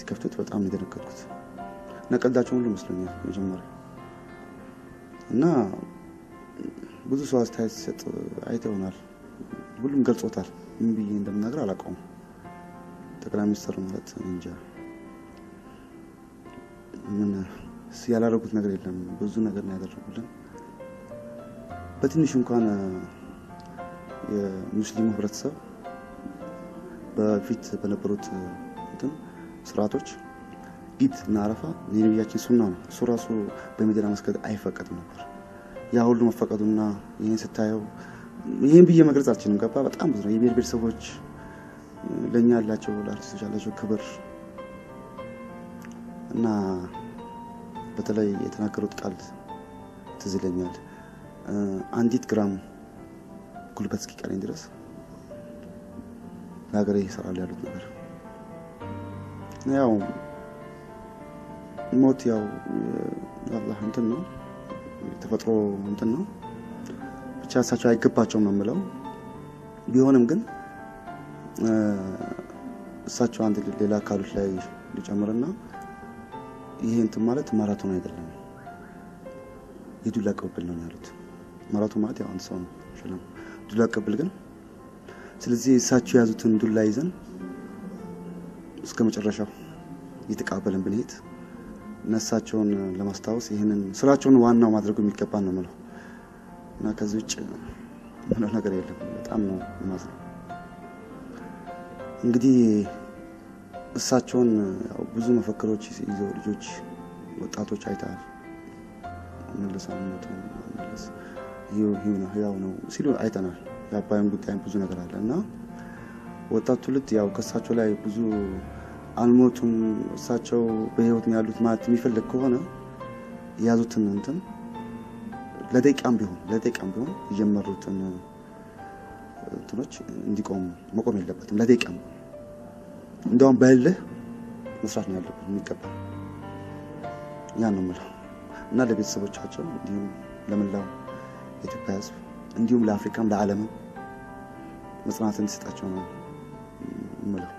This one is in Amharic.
ሲከፍቱት በጣም ነው የደነገጥኩት እና ቀልዳቸው ሁሉ መስሎኛል መጀመሪያ እና ብዙ ሰው አስተያየት ሲሰጥ አይተ ይሆናል። ሁሉም ገልጾታል። ምን ብዬ እንደምናገር አላውቀውም። ጠቅላይ ሚኒስትር ማለት እንጃ ምን ያላደረጉት ነገር የለም። ብዙ ነገር ነው ያደረጉልን። በትንሹ እንኳን የሙስሊሙ ህብረተሰብ በፊት በነበሩት እንትን ስርዓቶች ኢድ እና አረፋ የነቢያችን ሱና ነው። እሱ ራሱ በሜዲና መስገድ አይፈቀድም ነበር። ያ ሁሉ መፈቀዱና ይህን ስታየው ይህን ብዬ መግለጽ አልችልም። ገባ በጣም ብዙ ነው። የብሔር ብሔረሰቦች ለእኛ ያላቸው ለአርቲስቶች ያላቸው ክብር እና በተለይ የተናገሩት ቃል ትዝ ይለኛል። አንዲት ግራም ጉልበት እስኪቀረኝ ድረስ ለሀገሬ ይሰራሉ ያሉት ነገር ያው ሞት ያው አላህ እንትን ነው የተፈጥሮ እንትን ነው። ብቻ እሳቸው አይገባቸውም ነው የምለው። ቢሆንም ግን እሳቸው አንድ ሌላ አካሎች ላይ ሊጨምርና ይሄ እንትን ማለት ማራቶን አይደለም የዱላ ቅብብል ነው ያሉት። ማራቶን ማለት ያው አንድ ሰው ነው ሽለም ዱላ ቅብብል ግን ስለዚህ እሳቸው የያዙትን ዱላ ይዘን እስከ መጨረሻው እየተቃበለን ብንሄድ እነሳቸውን ለማስታወስ ይህንን ስራቸውን ዋናው ማድረጉ የሚገባ ነው ምለው እና ከዚህ ውጭ ምለው ነገር የለም። በጣም ነው የማዝነው። እንግዲህ እሳቸውን ያው ብዙ መፈክሮች ይዘው ልጆች፣ ወጣቶች አይተሃል። መለስ አልሞቱ መለስ ህያው ነው ሲሉ አይተናል። የአባይን ጉዳይም ብዙ ነገር አለ እና ወጣቱ ትውልድ ያው ከእሳቸው ላይ ብዙ አልሞቱም እሳቸው በህይወት ነው ያሉት ማለት የሚፈልግ ከሆነ የያዙትን እንትን ለደቂቃም ቢሆን ለደቂቃም ቢሆን የጀመሩትን እንትኖች እንዲቆም መቆም የለበትም። ለደቂቃም እንዲያውም በእልህ መስራት ነው ያለበት የሚገባ ያ ነው የምለው እና ለቤተሰቦቻቸው እንዲሁም ለመላው የኢትዮጵያ ሕዝብ እንዲሁም ለአፍሪካም ለዓለምም መጽናናት እንዲሰጣቸው ነው የምለው።